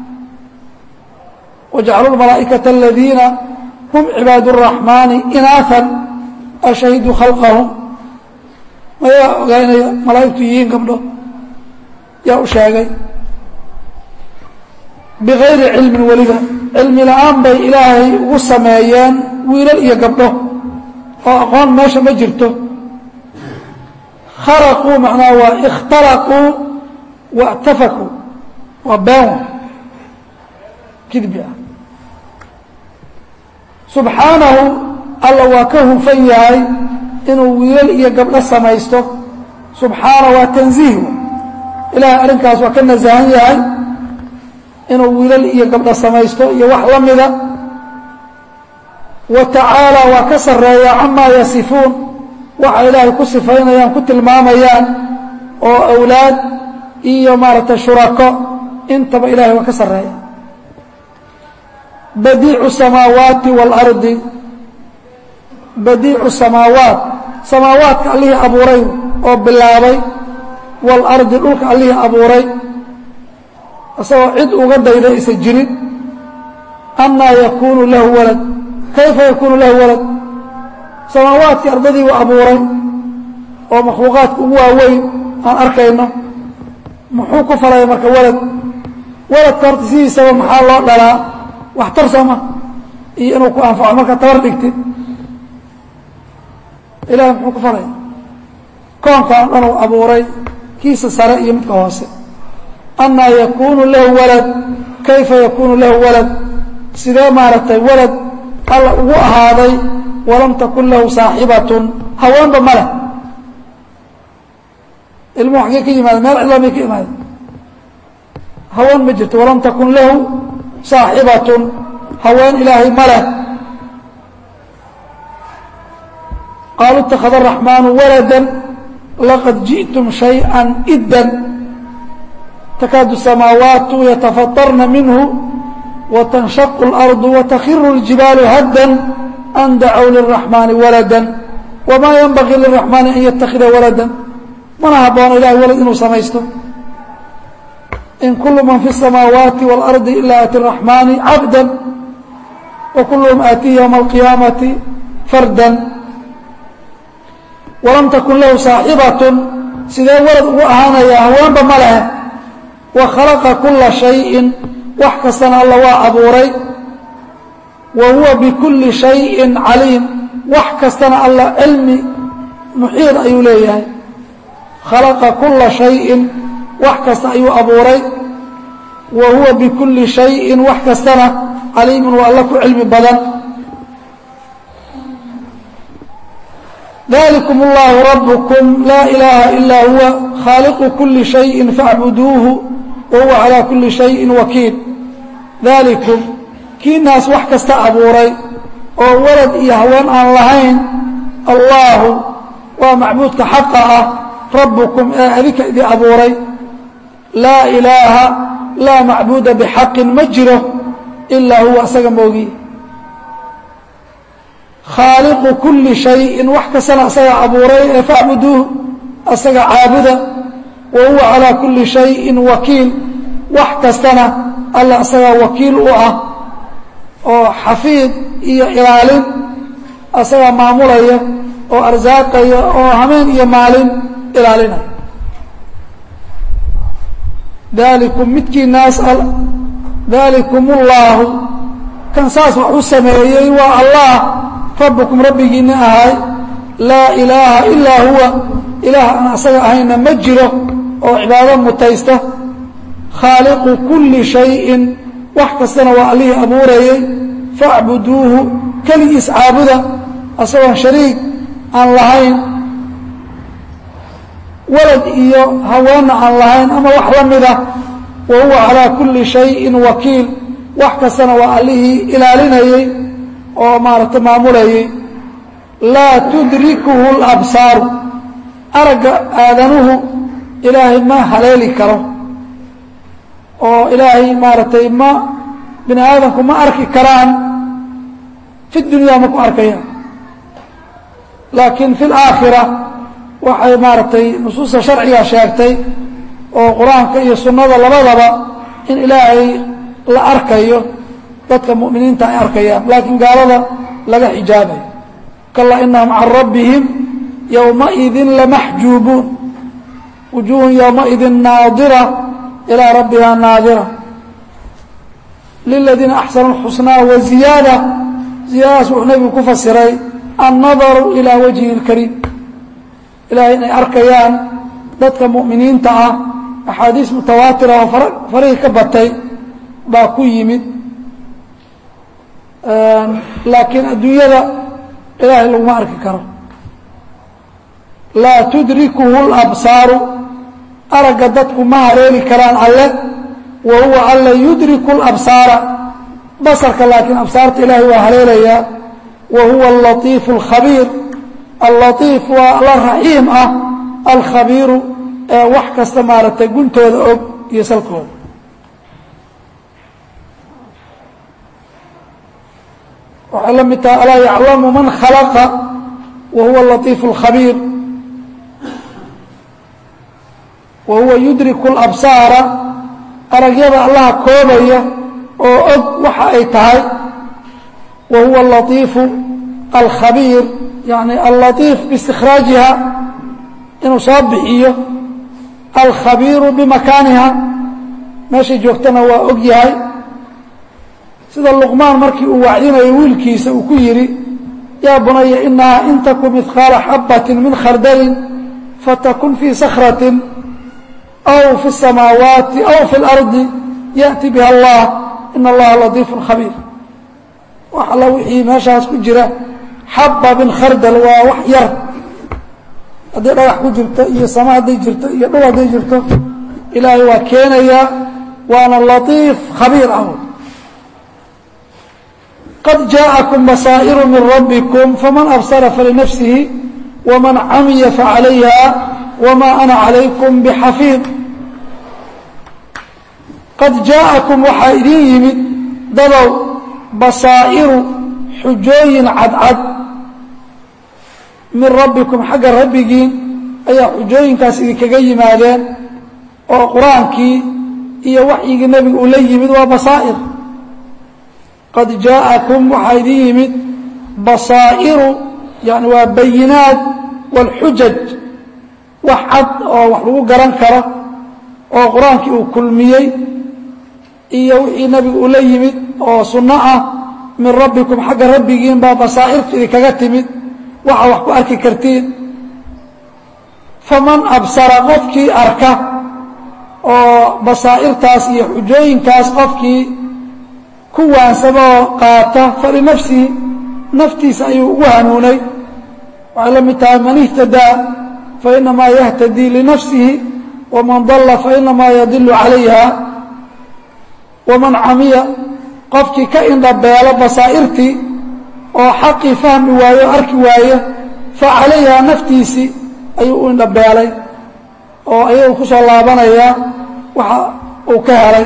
wajacaluu lmalaa'ikata aladiina hum cibaad الraxmaani inaafan ashahiduu khalqahum mayaa ogaa inay malaa'igtu yihiin gabdho yaa u sheegay bigayri cilmin weliba cilmi la-aan bay ilaahay ugu sameeyeen wiilal iyo gabdho oo aqoon meesha ma jirto kharaquu macnaha waa ikhtalaquu waاtafakuu waa been kidbi ah subxaanahu alla waa ka hufan yahay inuu wiilal iyo gabdho samaysto subxaana waa tanziih ilahay arrinkaas waa ka nasahan yahay inuu wiilal iyo gabdho samaysto iyo wax la mida wa tacaala waa ka sarreeya camaa yasifuun waxa ilaahay ku sifaynayaan ku tilmaamayaan oo awlaad iyo maaragtay shurako intaba ilahay waa ka sarreeya badiicu samaawaati waalardi badiicu samaawaat samaawaadka allihii abuuray oo bilaabay waalardi dhulka allihii abuuray isagoo cid uga dayda isa jirin annaa yakuunu lahu walad kayfa yakuunu lahu walad samaawaadkii ardadii uu abuuray oo makhluuqaadka ugu waaweyn aan arkayno muxuu ku falaya marka walad waladka horta sidiisaba maxaa loo dhalaa waxtar sooma iyo inuu ku anfaco markaa tabar dhigtid ilahay muxuu ku falaya koonkaan dhan uu abuuray kiisa sare iyo midka hoose annaa yakuunu lahu walad kayfa yakuunu lahu walad sidee maaragtay walad alla ugu ahaaday walam takun lahu saaxibatun haweenba ma leh ilmuhu xaggee ka yimaada meel cidla may ka imaada haween ma jirto walam takun lahu saaxibatun haween ilaahay ma leh qaaluu اtakhada الraxmaanu walada laqad jiئtum شhayئa idda takaadu الsamaawaatu yatafaطarna minhu watanshaqu اlarضu watakhiru اljibaalu hadda an dacow lلraxmaani walada wamaa yanbagii lلraxmaani an yatakida walada mana haboono ilahay walad inuu samaysto in kulu man fi الsamaawaati wاlardi ila ati الraxmaani cabda wakuluhum aatihi ywma اlqiyaamati farda walam takun lahu saaxibatun sidee walad ugu ahaanayaa haweenba ma leh wa khalaqa kula shayin wax kastana alla waa abuuray wa huwa bikulli shayin caliim wax kastana alla cilmi muxiid ayuu leeyahay khalaqa kula shayin wax kasta ayuu abuuray wa huwa bikulli shayin wax kastana caliimun waa alla ku cilmi badan ذلكم الله ربكم لا إله إلا هو خالق كل شيء فاعبدوه وهو على كل شيء وكيل ذلكم kii naas wax kasta abuuray oo walad iyo haween aan lahayn allaahu waa macbuudka xaqa ah rabbukum ee adinka idin abuuray laa ilaaha laa macbuuda bixaqin ma jiro ilaa huwa asaga moogiye khaaliqu kuli shayin wax kastana asaga abuuray ee facbuduuh asaga caabuda wa huwa calaa kuli shayin wakiil wax kastana alla asagaa wakiil u ah oo xafiid iyo ilaalin asagaa maamulaya oo arsaaqaya oo hameen iyo maalin ilaalinaya dalikum midkii naas dalikum ullaahu kan saas wax u sameeyey waa allah rabbukum rabbigiina ahay laa ilaaha ilaa huwa ilaah aan asaga ahayna ma jiro oo cibaado mutaysta khaaliqu kulli shayin wax kastana waa allihii abuurayey facbuduuhu keligiis caabuda asagoon shariig aan lahayn walad iyo haweenna aan lahayn ama wax la mida wa huwa calaa kulli shayin wakiil wax kastana waa allihii ilaalinayey oo maaragtay maamulayey laa tudrikuhu اlabsaaru aragga aadanuhu ilaahay ma haleeli karo oo ilaahay maaragtay ma bini aadamku ma arki karaan fi dunyaa ma ku arkayaan laakiin fi اlaakhira waxay maaragtay nusuusta sharciga sheegtay oo qur-aanka iyo sunnada labadaba in ilaahay la arkayo dadka mu'miniinta ay arkayaan laakiin gaalada laga xijaabayo kalaa inahum can rabbihim yowmaidin lamaxjuubuun wujuuhun yowmaidin naadira ilaa rabbiha naadira liladiina axsanu اlxusnaa wa ziyaada ziyaadadaas wuxuu nebigu ku fasiray annadaru ilaa wajhi اlkariim ilahay inay arkayaan dadka mu'miniinta ah axaadiis mutawaatira oo farihii ka batay baa ku yimid laakiin adduunyada ilaahay laguma arki karo laa tudrikuhu labsaaru aragga dadku ma hareeli karaan alle wa huwa alla yudriku labsaara basarka laakiin absaarta ilaahay waa haleelayaa wa huwa alatiifu alkhabiir allatiif waa alla raxiim ah alkhabiiru ee wax kasta maaragtay guntooda og iyo salkooda waxay la mid tahay alaa yaclamu man khalaqa wa huwa alatiifu alkhabiir wa huwa yudriku alabsaara aragyada allaha koobaya oo og waxa ay tahay wa huwa alatiifu alkhabiir yani allatiif biistikhraajiha inuu soo bixiyo alkhabiiru bimakaaniha meeshay joogtana waa og yahay sida luqmaan markii uu wacdinayo wiilkiisa uu ku yidhi yaa bunaya inahaa in taku midqaala xabati min khardalin fatakun fii sakratin aw fi الsamaawaati aw fi اlardi yaأti biha allah in allaha latiifu khabiir wax alla wixii meeshaas ku jira xaba min khardal waa wax yar hadday dhagax ku jirto iyo sama hadday jirto iyo dhul hadday jirto ilaahay waa keenayaa waana latiif khabiir ah qad jaaءakum basaa'iru min rabbikum faman absara falinafsihi waman camiya facalayha wma ana calaykum bxafiid qad jaaءakum waxaa idin yimid dadow basaa'iru xujooyin cadcad min rabbikum xagga rabbigiin ayaa xujooyinkaas idinkaga yimaadeen oo qur-aankii iyo waxyigii nebiga uu la yimid waa basaa'ir qad jaaءakum waxaa idin yimid basaa'iru yani waa bayinaat wاlxujaj wax cad oo wax lagu garan karo oo qur-aankii uu kulmiyey iyo wixii nebigu uu la yimid oo sunno ah min rabbikum xagga rabbigiin baa basaa'irtu idinkaga timid waxa wax ku arki kartiin faman absara qofkii arka oo basaa'irtaas iyo xujooyinkaas qofkii ku waansama oo qaata falinafsihi naftiisa ayuu ugu hanuunay waxay la mid tahay man ihtadaa fainamaa yahtadii linafsihi waman dalla fainamaa yadilu calayha waman camiya qofkii ka indhabeelo basaa'irtii oo xaqii fahmi waaye o arki waaye fa calayhaa naftiisii ayuu u indhabeelay oo ayagu ku soo laabanayaa waxa uu ka helay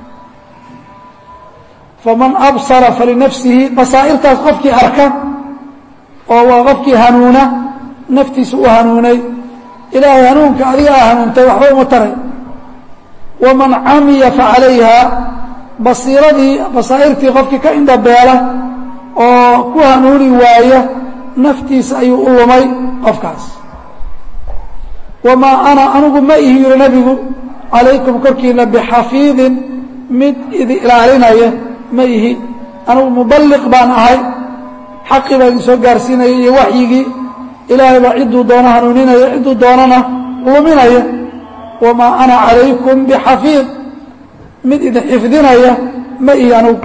faman absara falinafsihi basaa'irtaas qofkii arka oo waa qofkii hanuuna naftiisa u hanuunay ilaahay hanuunka adiga a hanuuntay waxba uma taray waman camiya facalayha basiiradii basaa'irtii qofkii ka indhabeela oo ku hanuuni waaya naftiisa ayuu u lumay qofkaas wamaa ana anigu ma ihi yiri nebigu calaykum korkiina bixafiidin mid idi ilaalinaya ma ihi anigu muballiq baan ahay xaqii baa idin soo gaarsiinaya iyo waxyigii ilaahay baa cidduu doono hanuuninaya cidduu doonana luminaya wamaa ana calaykum bixafiid mid idin xifdinaya ma ihi anugu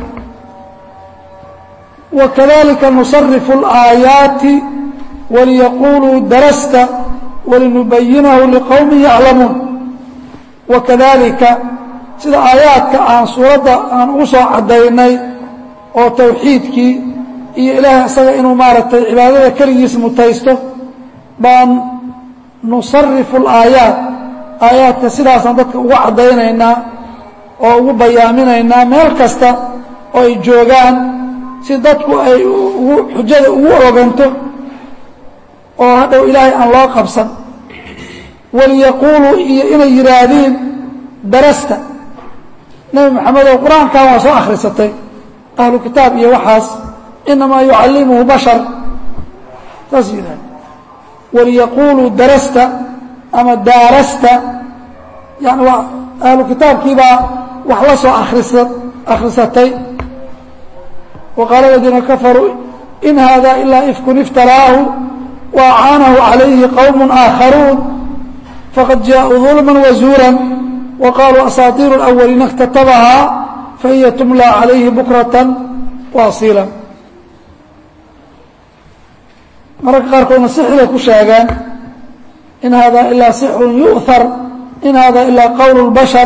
wakadalika nusarifu اlaayaati waliyaquluu darasta walinubayinahu liqowmi yaclamuun wakadalika sida aayaadka aan suuradda aan ugu soo caddaynay oo tawxiidkii iyo ilaahay isaga inuu maaragtay cibaadada keligiis mutaysto baan nusarifu alaayaat aayaadka sidaasaan dadka ugu caddaynaynaa oo ugu bayaaminaynaa meel kasta oo ay joogaan si dadku ay ugu xujada ugu oganto oo hadhow ilaahay aan loo qabsan waliyaquuluu iyo inay yidhaahdiin darasta nebi maxamedow qur-aankan waa soo akhrisatay ahlu kitaab iyo waxaas inamaa yucallimuhu bashar saas yidhahda waliyaquuluu darasta ama daarasta yani waa ahlu kitaabkiibaa wax la soo akrisa akhrisatay وqاaل الذيina كفروا إن hذا إلا إفك افتراaه وأعاaنه عليه qوم آخرون فقد جاءوا ظلما وزورا وقالوا أساطير الأولين اkتتبها فهي تملى عليه بكرة واصيلا mararka qaarkoodna sixray ku sheegeen in hada ilaa sixrun yu'har in hada ilaa qowl اlbashar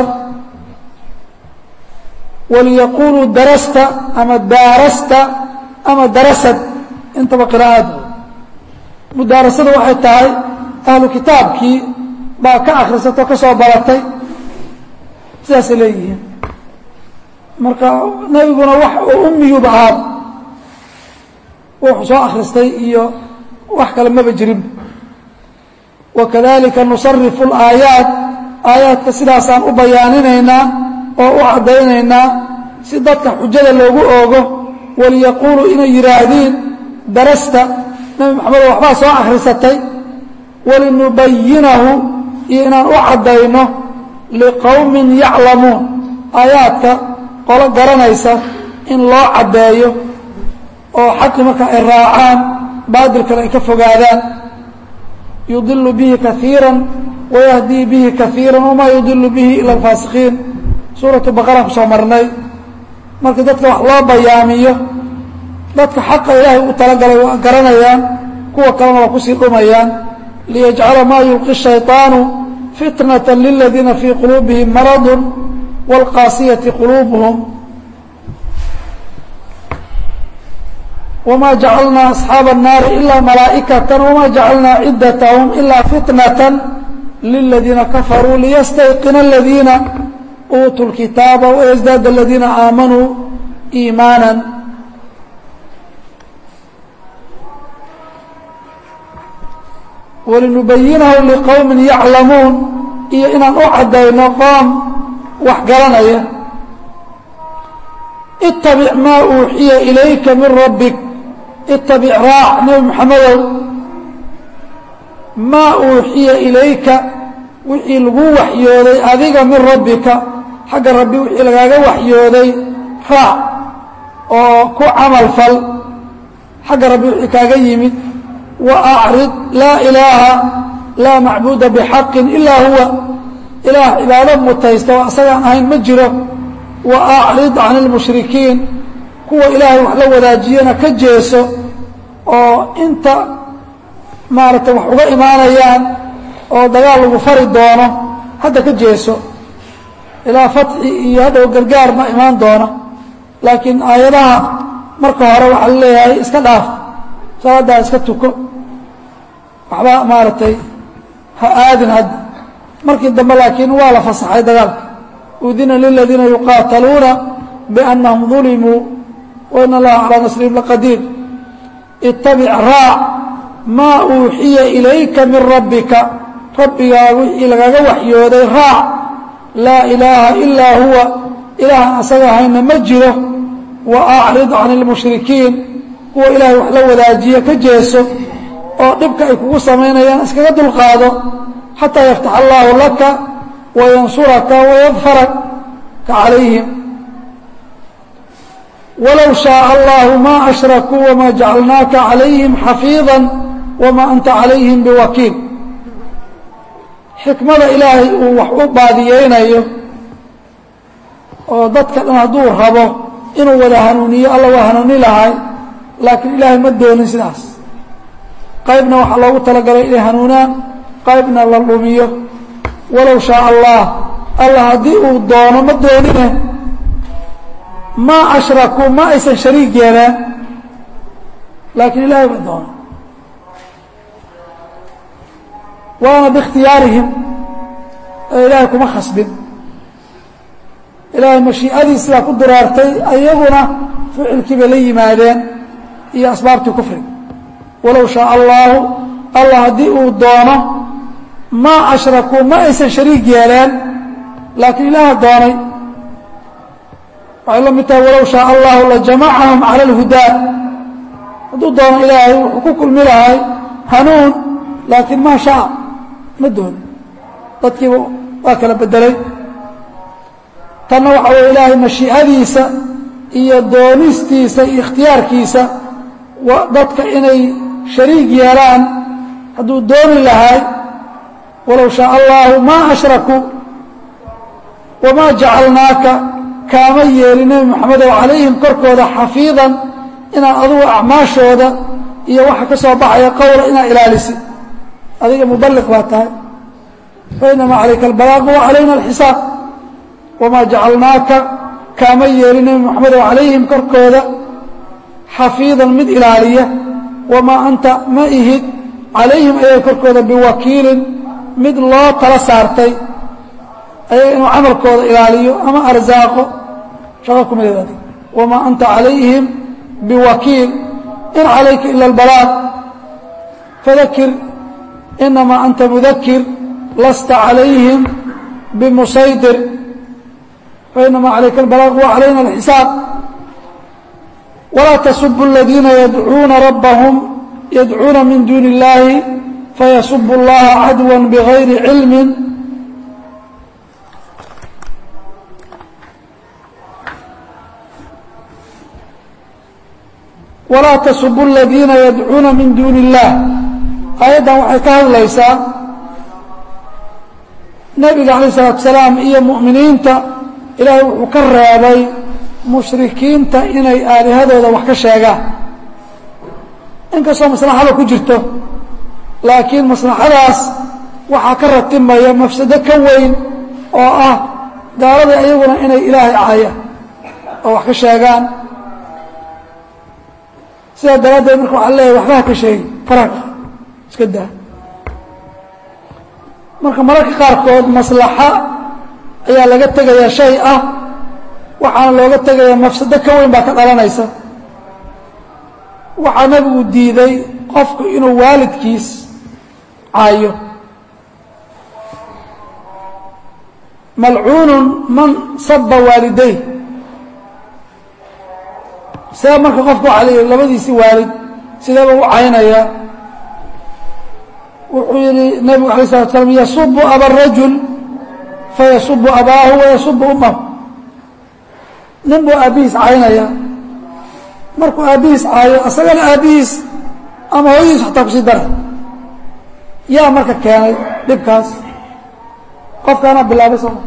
waliyaquluu darasta ama daarasta ama darasad intaba qira'aad mudaarasada waxay tahay ahlu kitaabkii baa ka akhrisato ka soo baratay sidaasay leeyihiin marka nebiguna wax oo ummiyuba ahaad wuxuu soo akhristay iyo wax kale maba jirin wakadalika nusarifu alaayaat aayaadka sidaasaan u bayaaninaynaa oo u caddaynaynaa si dadka xujada loogu oogo waliyaquuluu inay yidhaahdiin darasta nebi maxamedo waxbaa soo akhrisatay walinubayinahu iyo inaan u caddayno liqowmin yaclamuun aayaadka qolo garanaysa in loo caddeeyo oo xaqi marka ay raacaan baadilkana ay ka fogaadaan yudilu bihi kaiira wayahdii bihi kaiira wamaa yudilu bihi ila alfaasiqiin suuratu baqara kusoo marnay marka dadka wax loo bayaamiyo dadka xaqa ilaahay u talagalay waa garanayaan kuwa kalena waa kusii dhumayaan liyajcala maa yulqi shayطaanu fitnata liladiina fii quluubihim maradu wاlqaasiyati quluubuhum wma jacalnaa asxaaba الnaari ilaa malaa'ikaة wma jacalnaa cidatahum ilaa fitnaة liladiina kafaruu liyastayqina aladiina uutuu اlkitaaba wayزdaad aladiina aamanuu iimaana walinubayinahu liqowmin yaclamuun iyo inaan u caddayno qoom wax garanaya itabic maa uuxiya ilayka min rabbik itabic raac nebi maxamedow maa uuxiya ilayka wixii lagu waxyooday adiga min rabbika xagga rabbi wixii lagaaga waxyooday raac oo ku camal fal xagga rabbi wixii kaaga yimid wa acrid laa ilaaha laa macbuuda bixaqin ilaa huwa ilaah cibaado mutaysta oo asagaan ahayn ma jiro wa acrid can ilmushrikiin kuwa ilaahay wax la wadaajiyana ka jeeso oo inta maaragtay wax uga imaanayaan oo dagaal lagu fari doono hadda ka jeeso ilaa fatxi iyo hadhow gargaar ma imaan doona laakiin aayadaha marka hore waxaa la leeyahay iska dhaaf salaaddaa iska tuko waxba maaragtay ha aadin hadda markii dambe laakiin waa la fasaxay dagaalka udina liladiina yuqaataluuna biannahum dulimuu wain allaha calaa nasrihim laqadiir itabic raac maa uuxiya ilayka min rabbika rabbigaa wixii lagaga waxyooday raac laa ilaaha ilaa huwa ilaahan asaga ahayna ma jiro wa acrid can ilmushrikiin kuwa ilaahay wax la wadaajiya ka jeeso oo dhibka ay kugu samaynayaan iskaga dulqaado xataa yaftax allaahu laka wayansuraka wayadfaraka calayhim walow shaaa allahu ma ashrakuu wama jacalnaaka calayhim xafiida wama anta calayhim biwakiil xikmada ilaahay uu wax u baadiyeynayo oo dadka dhan hadduu rabo inuu wada hanuuniyo alla waa hanuuni lahay laakiin ilaahay ma doonin sidaas qaybna waxaa loogu talagalay inay hanuunaan qaybna la dhumiyo walow shaaa allah alla haddii uu doono ma doonine maa ashrakuu ma aysan shariig yeeleen laakiin ilaahay ba doono waana biikhtiyaarihim ee ilaahay kuma khasbin ilaahay mashii'adii sidaa ku duraartay ayaguna ficilkii bay la yimaadeen iyo asbaabtii kufriga walow shaaa allaahu allah haddii uu doono maa ashrakuu ma aysan shariig yeeleen laakiin ilaaha doonay waxay la mid tahay walow shaaa allahu lajamacahum cala alhudaa hadduu doono ilaahay wuxuu ku kulmi lahay hanuun laakiin maa shaa ma doonin dadkiiba waa kala bedelay tanna waxa weye ilaahay mashiicadiisa iyo doonistiisa iyo ikhtiyaarkiisa dadka inay shariig yeelaan hadduu dooni lahay walow shaaa allahu maa ashrakuu wamaa jacalnaaka kaama yeelin nebi moxamedow calayhim korkooda xafiidan inaad adugu acmaashooda iyo waxa ka soo baxaya qowla inaad ilaalisid adiga mubaliq baa tahay fainamaa calayka albalaaqu wa calayna alxisaab wamaa jacalnaaka kaama yeelin nebi moxamedo calayhim korkooda xafiidan mid ilaaliya wamaa anta ma ihid calayhim ayaga korkooda biwakiilin mid loo tala saartay ayaga inuu camalkooda ilaaliyo ama arsaaqo shaqo kumideed adig wamaa anta calayhim biwakiil in calayka ila albalaaq fadakir inamaa anta mudakir lasta calayhim bimusaydir fainamaa calayka albalaaq wa calayna alxisaab walaa tasubu aladiina yadcuuna rabbahum yadcuuna min duuni اllahi fayasubu اllaha cadwa bigayri cilmi walaa tasubu aladiina yadcuuna min duuni اllah aayaddan waxay ka hadlaysaa nebiga calayh الsalatu salaam iyo mu'miniinta ilaahay wuxuu ka reebay mushrikiinta inay aalihadooda wax ka sheegaan inkastoo maslaxada ku jirto laakiin maslaxadaas waxaa ka ratimaya mafsado ka weyn oo ah gaaladii ayaguna inay ilaahay caayaan oo wax ka sheegaan sidaa daraaddeed marka waxaa leeyahay waxba ha ka sheegi faraqa iska daa marka mararka qaarkood maslaxa ayaa laga tegayaa shay ah waxaana looga tegayaa mafsado ka weyn baa ka dhalanaysa waxaa nabigu diiday qofku inuu waalidkiis caayo malcuunun man saba waaliday see marka qofku waxaa leeyahy labadiisii waalid sideeba u caynaya wuxuu yihi nabigu alay slatu slam yasubu aba rajul fayasubu abaahu wayasubu umahu nin buu aabbihiis caynaya markuu aabbihiis caayo asagana aabbihiis ama hooyadiis xataa kusii daray yaa marka keenay dhibkaas qofkaanaa bilaabay sooma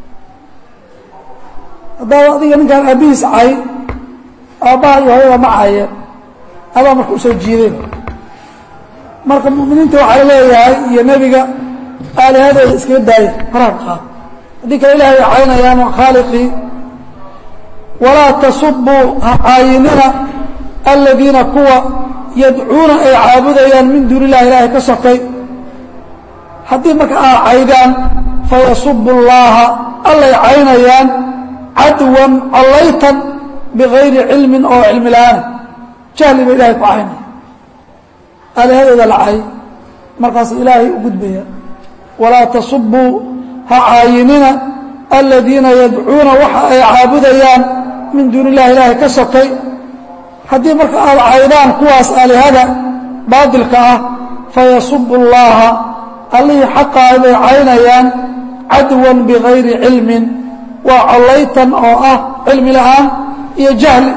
haddaaba adiga ninkaan aabbihiis cay aabbaha iyo hooyada ma caayeen adaa marka usoo jiideen marka mu'miniinta waxaa laleeyahay iyo nebiga aalihadooda iskaga daaya faraha qaad haddii kale ilahay ay caynayaan waa khaaliqii walaa tasubuu ha caayinina aladiina kuwa yadcuuna ay caabudayaan min duuni illahi ilaahay ka sokay haddii marka aad caydaan fayasubu llaaha allay caynayaan cadwan collaytan bigayri cilmin oo cilmi la-aan jahli ba ilahay ku caynaya aalihadooda la cay markaas ilaahay u gudbaya walaa tasubuu ha caayinina aladiina yadcuuna waxa ay caabudayaan min duuni illahi ilaahay ka sokay haddii marka aad caydaan kuwaas aalihada baadilka ah fayasubu llaaha allihii xaqaa bay caynayaan cadwan bigayri cilmin waa collaytan oo ah cilmi la-aan iyo jahli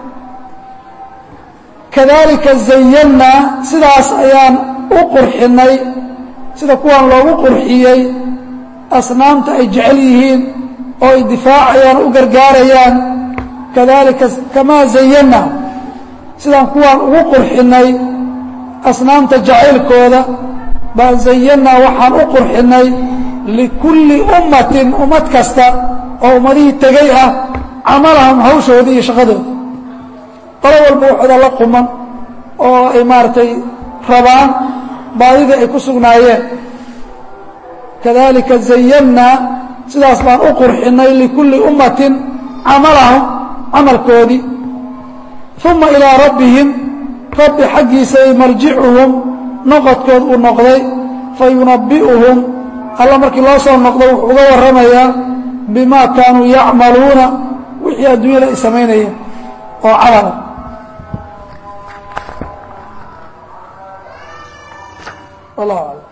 kadalika zayannaa sidaas ayaan u qurxinay sida kuwaan loogu qurxiyey asnaamta ay jecel yihiin oo ay difaacayaan u gargaarayaan kadalika kamaa zayannaa sidaan kuwaan ugu qurxinay asnaamta jacaylkooda baan zayannaa waxaan u qurxinay likulli ummatin ummad kasta oo ummadihii tegay ah camalahum hawshooda iyo shaqadooda qolo walba waxooda la quman oo ay maaragtay rabaan baadidii ay ku sugnaayeen kadalika zayannaa sidaas baan u qurxinay likulli ummatin camalahum camalkoodii uma ilaa rabbihim rabbi xaggiisay marjicuhum noqodkood uu noqday fayunabbi'uhum alla markii loo soo noqdo wuxuu uga warramayaa bimaa kaanuu yacmaluuna wixii adduunyada ay samaynayeen oo camala wallahu aclam